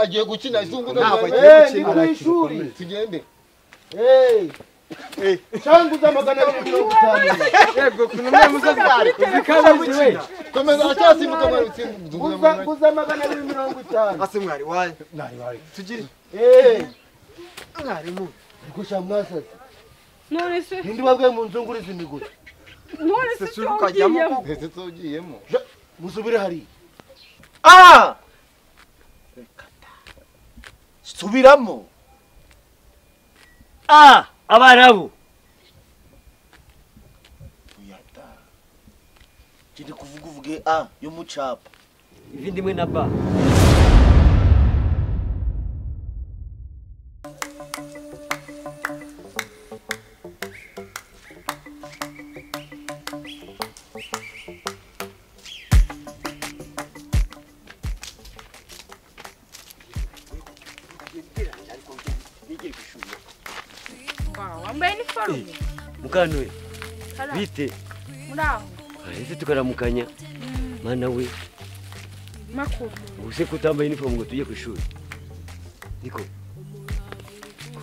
agiye gukina izungu Ntabwo n'abana. agiye Eh, ni gukina. ku ishuri tugende cyanguza magana abiri mirongo itanu yego ku numwe muzo twari kuzikabuze we komeza acyasimbuka mwarutse Guza guza magana abiri mirongo itanu. ase mwari waye tugire Eh, mwarimu gusha mwasaze. nonese Nindi wabwe mu nzunguru z'imiguzi. nonese sese cyo ukajyamo ugiyemo ku- ese tugiyemo Musubire hari. ah subiramo ah abarabu yata kiri kuvuga uvuge a yo mu capa ivi ndimwe na ba wambaye iniforume mukanwe Hara, bite muri aho ese tukaramukanya mana we makuru ubuse ko utambaye inifomu ngo tujye ku ishuri niko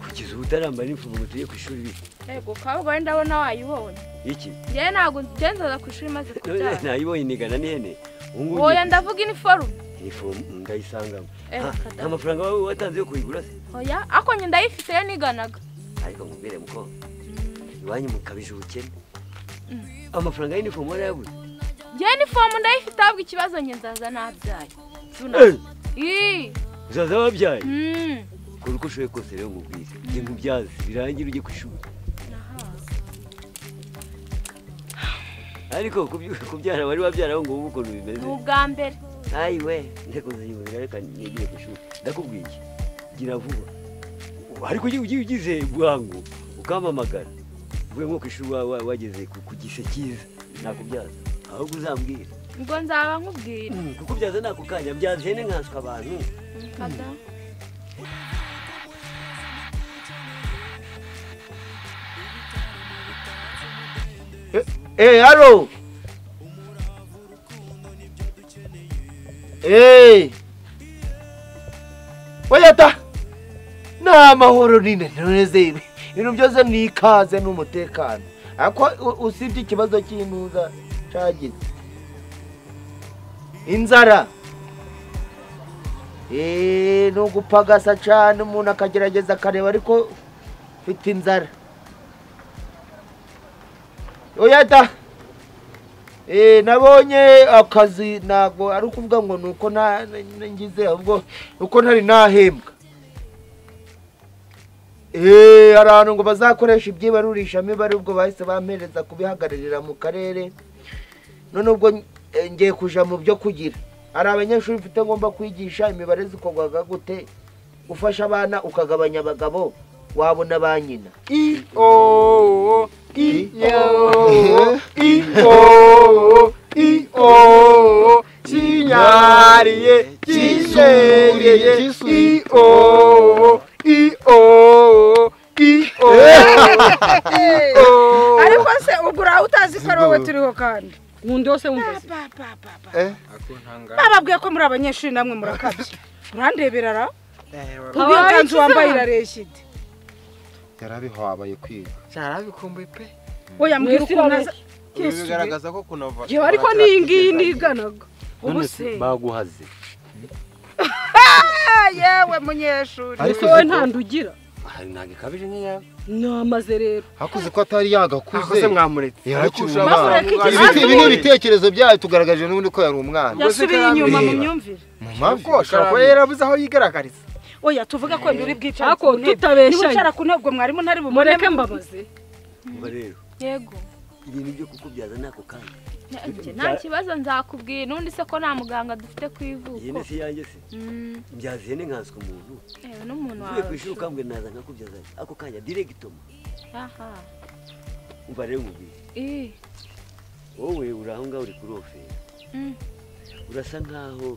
kugeza ubu utarambaye inifomu ngo tujye ku ishuri bite yego kabwa wenda ndabona wayibonye iki njyewe ntabwo ngenzaza ku ishuri maze kubyara nayibonye nigana n'ihene ubu ngubu wowe ndavuga iniforume inifomu ndayisangamo Eh, Nta- kadamu. nta mafaranga waba watanze yo kuyigura se oya ariko njye ndayifite yo niganaga ariko nkubwire muko iwanyu mukabije ubukene amafaranga y'inifomu warayabuze njyewe inifomu ndayifite ahubwo ikibazo ngenzaza ntabyaye Eh, ii uzaza wabyaye mm. kora uko ushoboye kose rero nkubwire njye nkubyaze birangira ujye ku ishuri ariko kubyu- kubyara wari wabyara aho ngubu ukuntu bimeze ni ubwa mbere ayi we nteko zayibonera reka nigiye ku ishuri ndakubwiye gira vuba ariko ujye ujye ugize bwangu ukampamagara uvuye nko ku ishuri wa- wa- wageze ku- ku gise cyiza nakubyaza ahubwo uzambwire ubwo nzaba nkubwira Mm, kukubyaza nako kanya byaza ihene nkanswe abantu Kadamu. Eh, halo. Eh. Oyata. Na mahoro nine noneze ibi. Ibintu byose ni ikaze n'umutekano. Ako usibye ikibazo cy'intuza cyagize. Inzara. Eh, no gupagasa cyane umuntu akagerageza akareba ariko mfite inzara. Oyata. Eh, nabonye akazi ntabwo ari ukuvuga ngo ni uko nta- na- ngize ahubwo ni uko ntari nahembwa Eh, hari ahantu ngo bazakoresha ibyibarurishamibare ubwo bahise bampereza kubihagararira mu karere none ubwo eh, ngiye kuja mu byo kugira hari abanyeshuri mfite ngomba kwigisha imibare zikorwaga gute gufasha abana ukagabanya abagabo wabona ba nyina I o o i o i o i o kinyariye kishereye i o i o i o i o ariko se ubwo urawe utazi ko ari wowe turiho kandi wundi wose wumvise bababwiye ko muri abanyeshuri namwe murakabye urandebera ra ubu ikanzu wambaye irareshya ide yarabihabaye kwiga cyarabikumbuye pe oya mbwira uko naza ibi bigaragaza ko kunava yewe ariko n'iyi ngiyi niganaga ubu none se se baguhaze Ah, yewe munyeshuri Ariko wowe uzi ko- nta ndugira hari ntabwo ikabije nk'iyawe namaze rero hakuze ko atari yagakuze akoze mwamuretse yaracuruje Maze abana ureke iki- Ibi biti- ibi ni ibitekerezo byayo tugaragaje n'ubundi ko yari umwana yasubiye inyuma mu myumvire mu ntabwo mavi ashobora kuba yarabuze aho yigaragariza oya tuvuga ko mbiri bwicara Ariko tutabeshya. niwicara ku ntebe ubwo mwarimu ntari bumureke mbabaze uba rero yego ibintu byo kukubyaza nako kanya Njye nta kibazo nzakubwira n'undi se ko nta muganga dufite ku ivuko ihene si yanjye se Mm, mbyaza ihene nkanswe umuntu yewe n'umuntu uvuye ku wawe ishuri ukambwe naza nkakubyaza ako kanya diregitoma aha umva rero nkubwire ii wowe uri aho ngaho uri kurofera Mm. urasa nkaho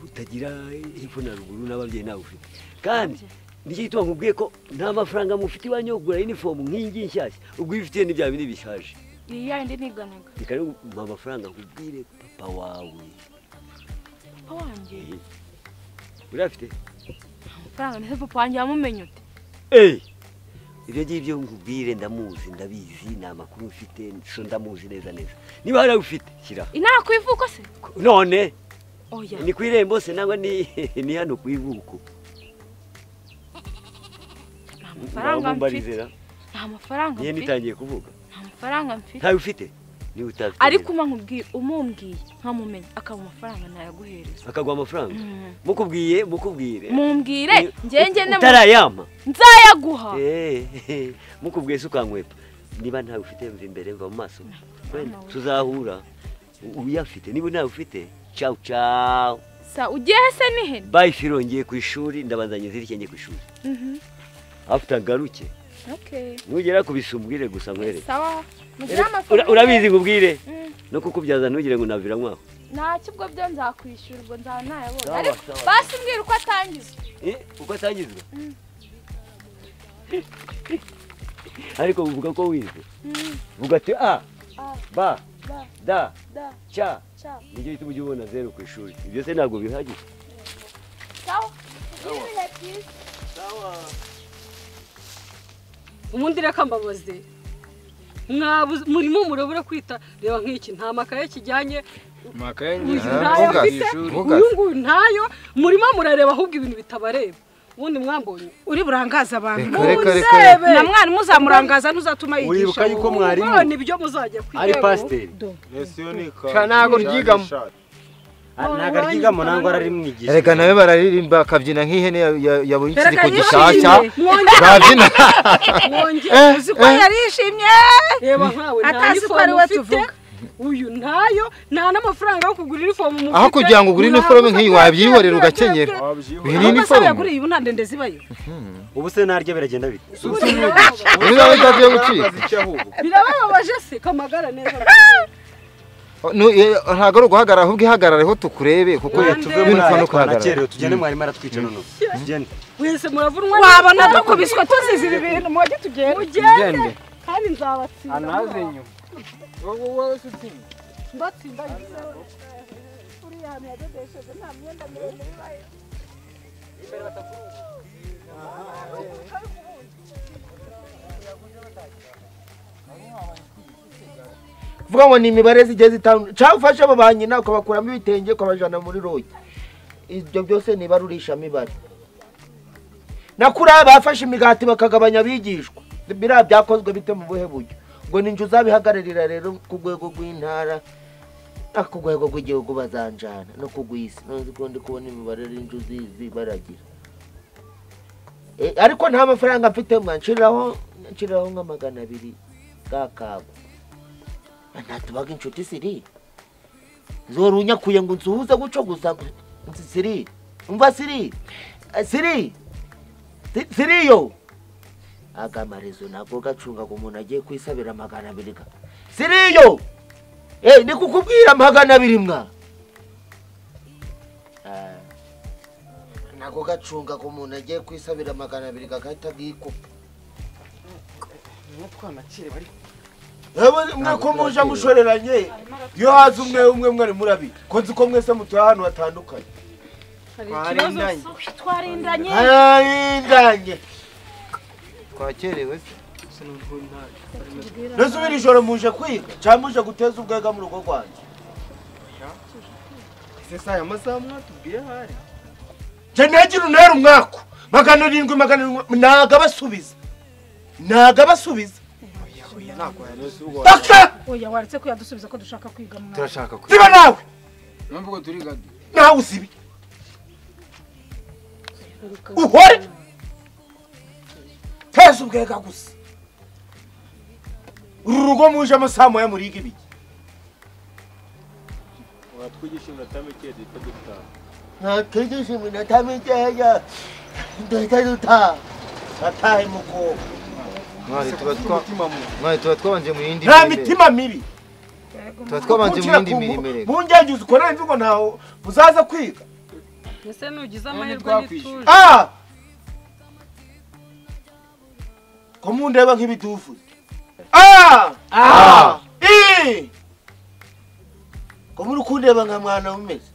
utagira hepfo na ruguru n'ababyeyi nawe ufite kandi nicyo gituma nkubwiye ko nta mafaranga mufite iwanyu yo kugura inifomu nk'iyingiyi nshyashya ubwo iyo ufitiye n'ibya bindi bishaje iyi yayindi niganaga reka rero mpa amafaranga nkubwire papa wawe papa wanjye urayafite amafaranga ndetse papa wanjye yamumenye uti ibyo ngibyo nkubwire ndamuzi ndabizi ni amakuru mfite so ndamuzi neza neza niba hari ayo ufite shyira inama ku ivuko se none oya ni ku irembo se nangwa ni ni hano ku ivuko amafaranga Ntabwo mfite mbarizera nta mafaranga niyo mfite nitangiye kuvuga nta mafaranga mfite ntayo ufite niba utafite ariko umubwiye umumbwiye nkamumenya akaba amafaranga nayaguhereza akaguha amafaranga Mm. mukubwiye mukubwire mumbwire ngenge ne utarayama nzayaguha Eh, mukubwiye se ukankwepa niba ntawe ufite mva imbere mva mu maso Wenda, we. tuzahura U- uyafite niba ntawe ufite ciao ciao sa ugiye se ni he bayi firo ngiye ku ishuri ndabanza nyizirike njye ku ishuri Mhm. afite agaruke Okay. nugera kubisumbwire gusa nkwereke sawa mugire Ura- amafaranga urabizi ngubwire Mm. no kukubyaza ntugire ngo navira nkwaho nta kibwo byo nzakwishyura ubwo nzaba nayabonye Sawa, ariko sawa. basi mbwira uko atangiza Eh, uko atangizwa Mm. ariko uvuga ko wize Mm. vuga ati a A, ba Ba. da da ca ca nibyo bituma ujya ubona zeru ku ishuri ibyo se ntabwo bihagije sawa Give me that piece. ubundi reka mbabaze mwabuze murimo murabura kwita reba nk'iki nta makaye kijyanye uyu ntayo ntugaze, afite ntugaze. uyu nguyu ntayo murimo murareba ahubwo ibintu bitabareba ubundi mwambonye uri burangaze abantu Reka, reka, reka. Mundebe. na mwarimu uzamurangaza ntuzatuma yigisha Uribuka yuko mwarimu mwabona ibyo muzajya ari kwiga pasiteri Sha, ntago ryigamo. ntabwo aryigamo ntabwo ararimwigisha Erega nawe bararirimba bakabyina nk'ihene ya- ya- yabonye Erega ikiziko yishimye. gishyashya mwongere babyina mwongere Eh, uzi ko eh. yarishimye reba nkawe nta Atazi ko ari nifomu we ufite tuvuga. uyu ntayo nta n'amafaranga yo kugura inifomu mufite aho kugira ngo ugure iniforume nk'iyi wabyihorera ugakenyera iyi ni aho gasabo iniforume yaguriye ubu nta ndende zibayo ubu se naryo biragenda bite muri nawe itagiye gucika birababaje se kamagara neza Nu- eh, ntabwo ari uguhagarara ahubwo ihagarareho tukurebe kuko tuve ibintu muri aya ukunda twanakerewe kuhagarara tugende mwarimu aratwica noneho tugende wese muravunwa wabona dukubiswe tuzize ibi bintu mujye tugenda mugende kandi nzabatsinda mubaho. nyuma mbatsinda ngezeho uriya hantu yadodesheje nta myenda miremire ibaye vuga ngo ni imibare zigiye zitandukanye cyangwa ufashe abo ba nyina ukabakuramo ibitenge ukabajyana muri royi ibyo byose ni ibarurishamibare na kuriya bafashe imigati bakagabanya abigishwa biriya byakozwe bite mu buhe buryo ngo ni njye uzabihagararira rero ku rwego rw'intara no ku rwego rw'igihugu bazanjana no ku rw'isi nzi ko ndi kubona imibare ari njye uzizi baragira Eh, ariko nta mafaranga mfite mwanshiriraho nshiriraho nka magana abiri bwa kago ntatubaga inshuti siri zora unyakuye ngo nsuhuze guco gusa nzi siri umva siri Eh, siri Si- siriyo aga marezo ntabwo gacungaga umuntu agiye kwisabira magana abiri ga siriyo eh ni kukubwira magana abiri mwa Ah, ntabwo gacungaga umuntu agiye kwisabira magana abiri gagahita bwikupa yewe mwako muje mushoreranye iyo haza umwe umwe mwari murabi ko nzi ko mwese mutuye ahantu hatandukanye twarindanye twarindanye hararindanye twakerewe ntasubira ijoro muje kwiga cyangwa muje guteza ubwega mu rugo rwanjye ese si aya masaha mwatubwiye ahari njye ntagira untera umwako magana arindwi magana arindwi ntago abasubiza ntago abasubiza ntabwo yareze ubwo paka oya waretse ko yadusubiza ko dushaka kwiga mwana turashaka kwiga ziba nawe mpamvu ubwo turi gadi nawe uzibi uhore teza ubwega gusa uru rugo muje amasaha moya muriga ibiki watwigisha iminota mike duhita dutaha ntakigisha iminota mikeya duhita dutaha batahe mukobwa mwari tuba twa- umutima muntu mwari tuba twabanje mu yindi nta mirimo mitima mibi tuba twabanje mu yindi mirimo reka mungengizi ukorera imvugo ntaho muzaza kwiga ese nugize amahirwe ntitwakwishyura. n'ituje Ah! ko mundeba nk'ibidufu Ah! Ah! I! ko muri kundeba nka mwana umeze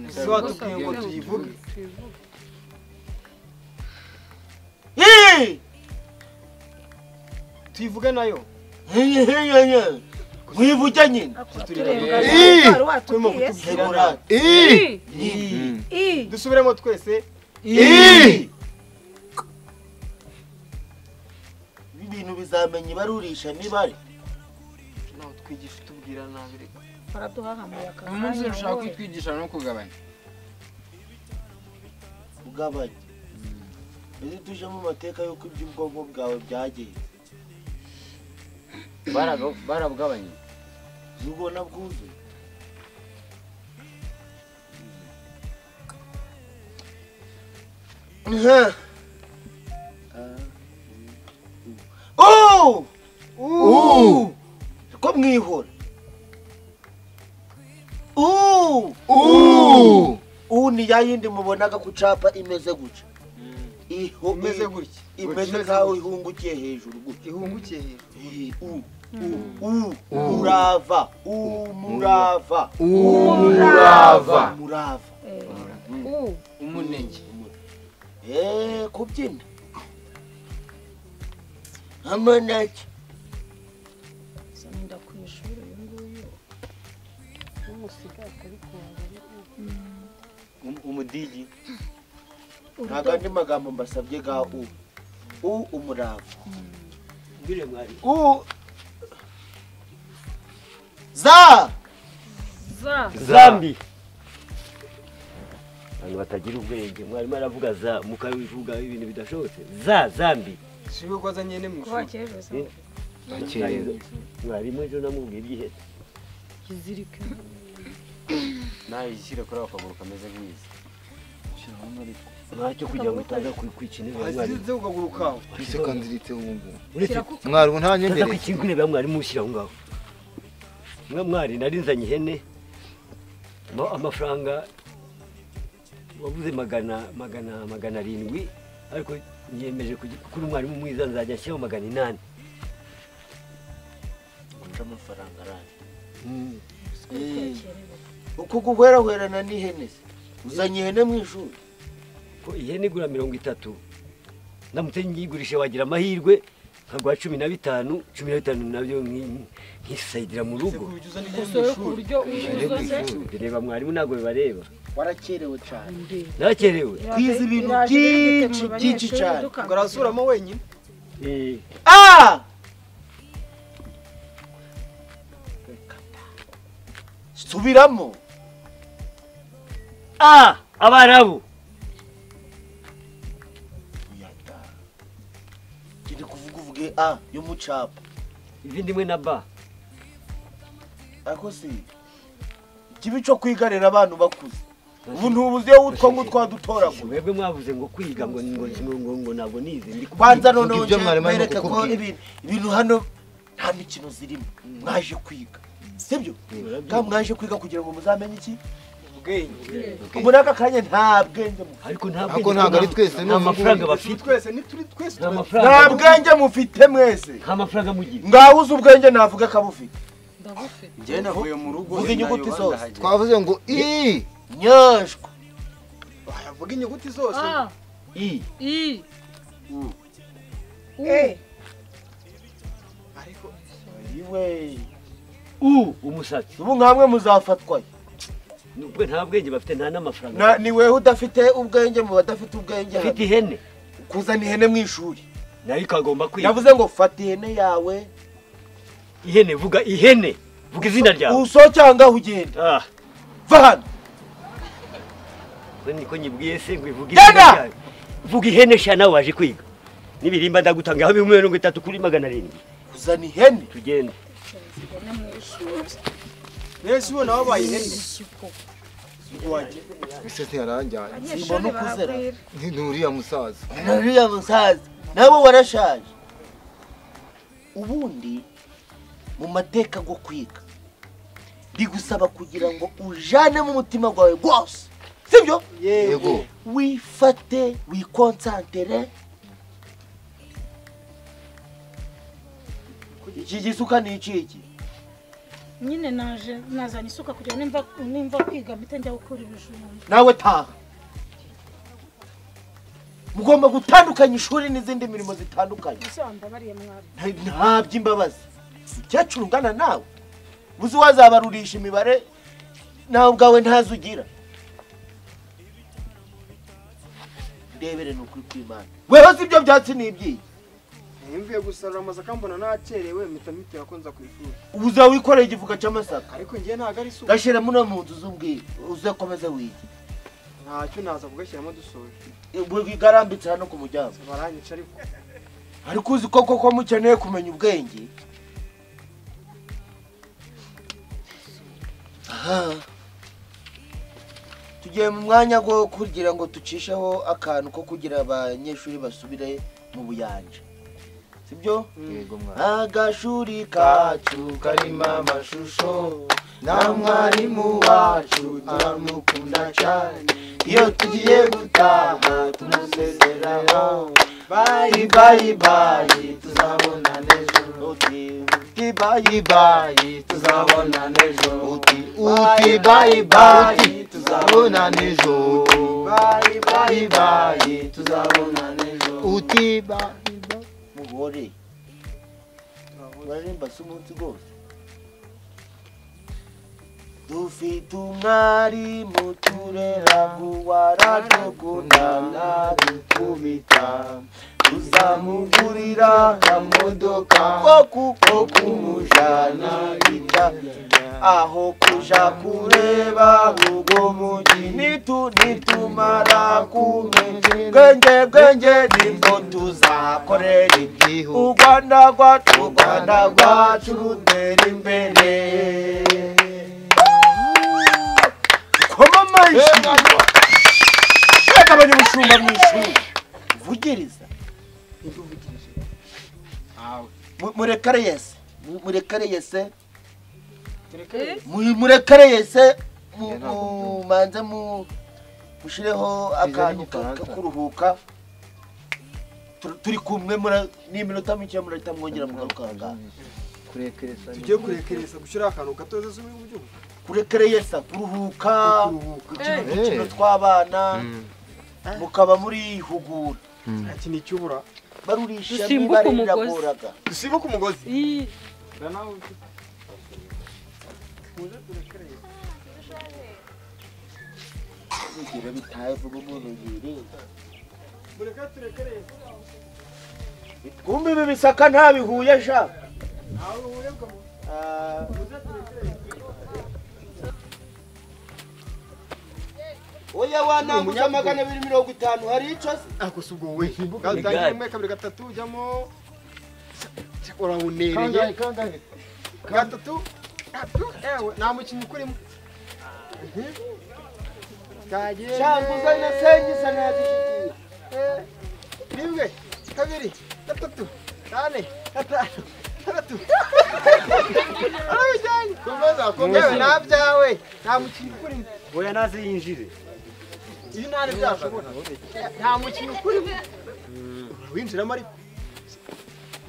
ese watubwiye ngo tuyivuge tuyivuge nayo mwivuge nyine Ii! wari turimo watubwiye se kutubwirana Ii! Ii! Mm. Ii, dusubiremo twese Ii! ibintu bizamenya ibarurisha mibare nawe twigisha utubwira nabi reka baraduhahamuye aka uyu munsi kanya dushaka wowe. kutwigisha no kugabanya ugabanya mbese tuje mu mateka y'uko iby'ubwonko bwawe byagenze barabugabanya ubona bwuzuye Huh. Oh! Uh! Ko mwihura. Uh! Uh! Uh ni yayindi mubonaga kucapa imeze guca. Iho imeze gutya imeze nkaho ihungukiye hejuru gutya. ihungukiye hejuru Eh, U u u urava umurava Umurava. umurava. Uh, umunenge Eh kubyina. Amanaki. nda ku ishuri uyu nguyu. Um- umudigi ntabwo andi magambo mbasabye ga u u umurava mbwire mwari u za za zambi abantu batagira ubwenge mwarimu aravuga za mukabivuga ibintu bidashobotse za zambi siwe ko azanye ne mu Kuva ishuri kera uza. Eh. Bakeye. mwarimu ejo namubwiye ibyiheta kizirika nawe yishyire kuri ako kaguru kameze nk'izi ntacyo kugira ngo utaza ku- kwikina imbere ya mwarimu azize ukaguru kawe Mbese kandi iritse ubu ngubu. uretse Mwarimu nta utaza nyembereye. kwikina imbere ya mwarimu ushyira aho ngaho mwe mwari nari nzanye ihene ma- amafaranga wabuze magana magana magana arindwi ariko niyemeje kugi- kuri umwarimu mwiza nzajya ashyiraho magana inani guca amafaranga arambye Mm. uko guhwerahwerana n'ihene se uzanye ihene mu ishuri ko ihene igura mirongo itatu ndamutse nyigurisha wagira amahirwe nkaguha cumi na bitanu cumi na bitanu nabyo nki- nkisayidira mu ese rugo kuba ujya uzana gusoye ihene ku mu ishuri buryo Mbere ku uzuze ishuri. bireba mwarimu ntabwo bibareba warakerewe cyane ntakerewe twize ibintu Iraje ibintu byinshi mu byinshi banyeshuri cyane. dukangukira. ubwo arasubiramo wenyine Eh, a subiramo ah abarabu Yata. kiri kuvuga uvuge a yo mu capa ivi ndimwe na ba ariko si ikibi cyo kwigarira abantu bakuze ubu ntubuze utwo ngutwo wadutoragura mwebwe mwavuze ngo kwiga ngo ngo ngo ngo ngo ntabwo nize ndi ku- banza Vuga noneho ibyo nje mwarimu arimo mbereka ko kukubwira. ibintu ibintu hano nta mikino zirimo mwaje kwiga sibyo kandi mwaje kwiga kugira ngo muzamenye iki ubwenge muri aka kanya nta bwenge mufite ariko nta Ariko bwenge ntabwo ari bwa- twese ni nta mafaranga Turi bafite twese ni turi twese nta tuba- nta mafaranga bwenge mufite mwese nta mafaranga mugira ngaho uzi ubwenge navuga ko abufite ndagufi njye navuye mu rugo Vuga inyuguti zose. Twavuze ngo i nyashwa bavuga inyuguti zose a i i Eh, ariko iwe u umusatsi ubu nkamwe muzafatwayo nubwo nta bwenge bafite nta n'amafaranga Na- ni wewe udafite ubwenge mu badafite ubwenge hano. bafite ihene kuzana ihene mu ishuri nayo ikagomba kwiga yavuze ngo fata ihene yawe ihene vuga ihene vuga izina ryawe usohoke aha ngaho ugenda ah va hano ko niko nyibwiye se ngo ivuge Genda! izina ryawe vuga ihene sha nawe waje kwiga n'ibirimba ndagutanga aho bimwe mirongo itatu kuri magana arindwi kuzana ihene tugende mwese ubona wabaye ihene wajya ese ntiyaranjyanye. abanyeshuri Simbona uko uzera. baragwira. Ni ni uriya musaza. nariya musaza nawe warashaje ubundi mu mateka go kwiga bigusaba kugira ngo ujanemo umutima gwawe gwose sibyo Yego. wifate wikonsantere iki gisuka ni ikiki nyine naje nazanye isuka kugira ngo nimva nimva kwiga mpite njya gukora ibijumba nawe taha mugomba gutandukanya ishuri n'izindi mirimo zitandukanye Mbabariye mwari. Nta- ntabyo imbabazi umukecuru ungana nawe uzi wazabarurisha imibare nawe ubwawe ntazo ugira ndebere ni ukuri kw'imana weho si ibyo byatsi ni ibyiyi Nimvuye gusarura amasaka mbona nakerewe mpita mpitira ko nza ku ishuri. ubu uzaba wikoreye igifuka cy'amasaka Ariko njye ntago ari isuka. gashyira muno mu nzu z'ubwiru uzakomeze wige Ntacyo naza kugashyiramo dusoje. wigarambitse hano ku muryango Baranyica ariko. ariko uzi ko koko mukeneye kumenya ubwenge Aha. tugiye mu mwanya wo kugira ngo ducisheho akantu ko kugira abanyeshuri basubire mu buyanja sibyo yego mwana agashuri kacu karimo amashusho na mwarimu wacu aramukunda cyane iyo tugiye gutaha tumusezeraho bayi bayi bayi tuzabonana ejo uti uti bayi bayi tuzabonana ejo uti uti bayi bayi tuzabonana ejo uti bayi bayi bayi tuzabonana ejo uti bayi bayi mugore baririmba si umunsi rwose dufite umwarimu turera vuba aradukunda ntabikubita tuzamugurira akamodoka ko kuko kumujana ita aho kuja kureba ubwo mugi nitu nitumara kumenya bwenge bwenge nibwo tuzakorera igihugu u rwanda rwacu u rwanda rwacu rutera imbere koma amashyi reka abanyabushumba mu ishuri vugiriza Mu- murekere yese Mu- murekere yese Mu- murekere yese mu- mu- manze mu- mushireho akantu ka- ka- k'uruhuka Tur- turi kumwe mura- n'iminota mike murahita mwongera mugaruka aha ngaha kurekereza Tugiye kurekereza gushyira akantu gatoza z'ubu buryo. kurekere yesa kuruhuka Kuruhuka. gukina udukino tw'abana mukaba muri hugura Nta kintu cyubura. barurisha Dusimbuka imibare umugozi. iragoraga Dusibuke umugozi. Iyi. Nawe urugero bitaye vuba umuntu yirinda Mureka turekere. twumva ibi bisaka ntabihuye sha Ntawe uhebwa mu. Ah, oya wananguza magana abiri mirongo itanu hari icyo se Ako si ubwo we. ni Utangira gare. rimwe kabiri gatatu ujyamo. Urabuneriye. kangahe gatatu gatatu ewe nta mukinnyi ukurimo cyangwa uzanye sengiza ntabishyigiye rimwe kabiri gatatu kane gatanu gatatu arabijyanye komeza komeza nta byawe nta mukinnyi ukurimo oya naze yinjire ibi nta ntibyashobora nta mukinnyi ukurimo urawinjiramo ariko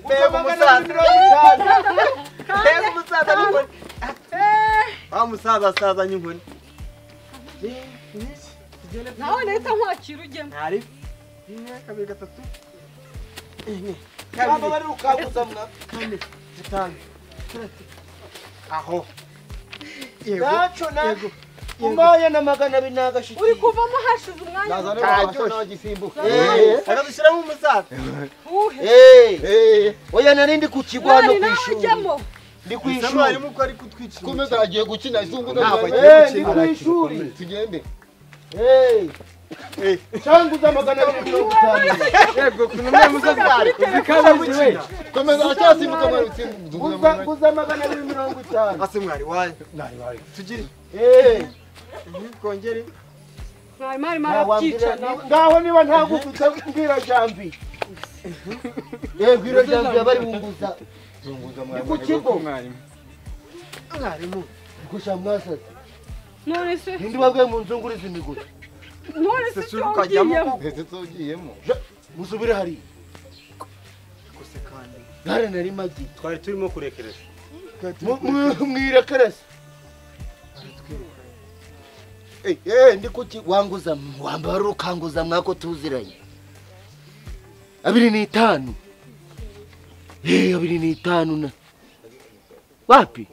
mbega umusaza mbega umusaza n'inkoni wa musaza asazanye inkoni nawe leta nkwakira ujyemo ntari rimwe kabiri gatatu enye cyangwa kabiri bari rukanguza mwa kane gatanu gatatu aho yego ntacyo na yego umwanya na magana abiri n'agashyigiye uri kuvamo hashize umwanya Naza muto. rero ntacyo nawe gisimbuka akadushyiramo umusaza uwuhe Eh, Eh, oya nari ndi ku kigo hano mwari ku nawe ishuri ujyemo ndi ku bisa ishuri mwarimu ko ari kutwicira kumeza aragiye gukina izungu Ntabwo agiye Eh, ni gukina. ku ishuri tugende cyanguza magana abiri mirongo itanu yego ukuntu umwe musaza ari kuzikabije we komeza aracyasimbuka mwana utsimbuka Guza- guza magana abiri mirongo itanu ase mwari wayo tugire Eh, kongere mwari mwari ntawambwira- marabyicana ngaho niba ntagufite mbwira jambi yego iro jambi yaba ari bunguza ni ku kigo mwarimu gusa mwasaze none se nindi wabwiye mu nzungurizi imiguzi none se sesuru cyo ukajyamo ugiyemo ndetse tugiyemo musubire hariya gusa kandi gare nari magi twari turimo kurekeresha mwirekerese ndi kuki wanguza wambara urukanguza mwako tuziranye abiri n'itanu Hey, abiri n'itanu na wapi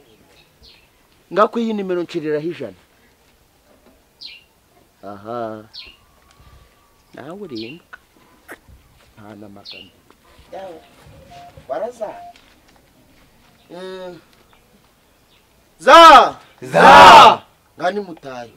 ngako iyi nimero nshiriraho ijana aha nawe urindwa nta n'amagana yawe warazana za za ngani mutayo